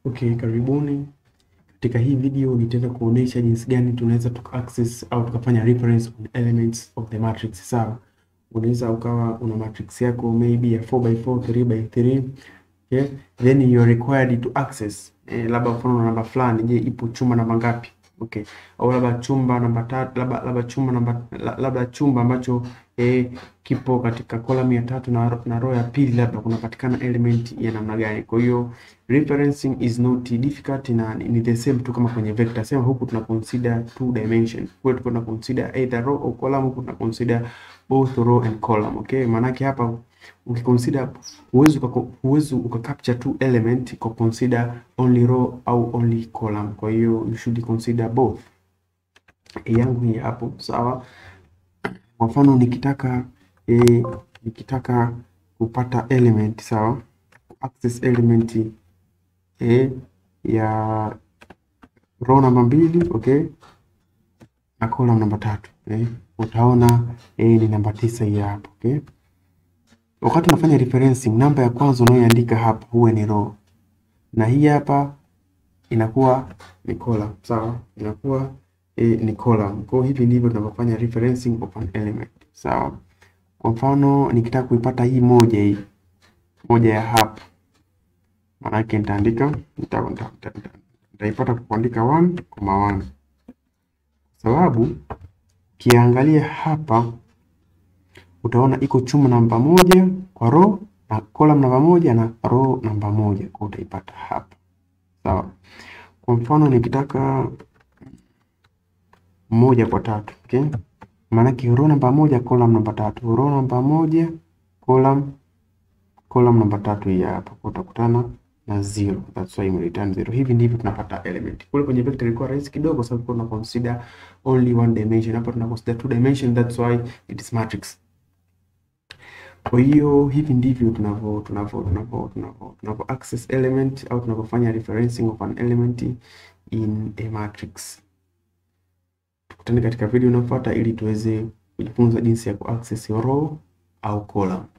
Okay, karibuni. Katika hii video nitaenda kuonesha jinsi gani tunaweza tuka access au tukafanya reference on elements of the matrix. Sawa, unaweza ukawa una matrix yako maybe ya 4x4, 3x3 okay? Then you are required to access eh, labda mfano namba fulani, je, ipo chumba namba ngapi? Okay, au labda chumba namba tatu, labda labda chumba namba labda chumba ambacho eh, kipo katika column ya tatu na, na row ya pili labda kunapatikana element ya namna gani. Kwa hiyo referencing is not difficult na ni the same tu kama kwenye vector. Sema huku tuna consider two dimension, kwa hiyo tuna consider either row au column, huku tuna consider both row and column. Okay, maana yake hapa ukiconsider huwezi huwezi uka capture two element kwa consider only row au only column. Kwa hiyo you should consider both. Yangu hii hapo sawa. Kwa mfano nikitaka eh, nikitaka kupata element sawa, access element eh, ya row namba mbili okay, na column namba tatu eh, utaona eh, ni namba tisa hii hapa okay. Wakati unafanya referencing, namba ya kwanza unayoandika hapa huwe ni row na hii hapa inakuwa ni column sawa, inakuwa eh, ni column. Kwa hivi ndivyo tunavyofanya referencing of an element sawa. Kwa mfano nikitaka kuipata hii moja hii moja ya hapa, maana yake nitaandika nitaipata kwa kuandika 1 comma 1 sababu ukiangalia hapa utaona iko chuma namba moja kwa row na column namba moja na row namba moja, kwa utaipata hapa sawa. Kwa mfano nikitaka moja kwa tatu okay? Maanake row namba moja column namba tatu row namba moja column column namba tatu hii hapa, kwa utakutana na zero, that's why return zero. Hivi ndivyo tunapata element. Kule kwenye vector ilikuwa rahisi kidogo, sababu tuna consider only one dimension. Hapa tuna consider two dimension, that's why it is matrix. Kwa hiyo hivi ndivyo tunavyo tunavyo tunavyo tunavyo tunavyo access element au tunavyofanya referencing of an element in a matrix. Tukutane katika video inayofuata ili tuweze kujifunza jinsi ya kuaccess row au column.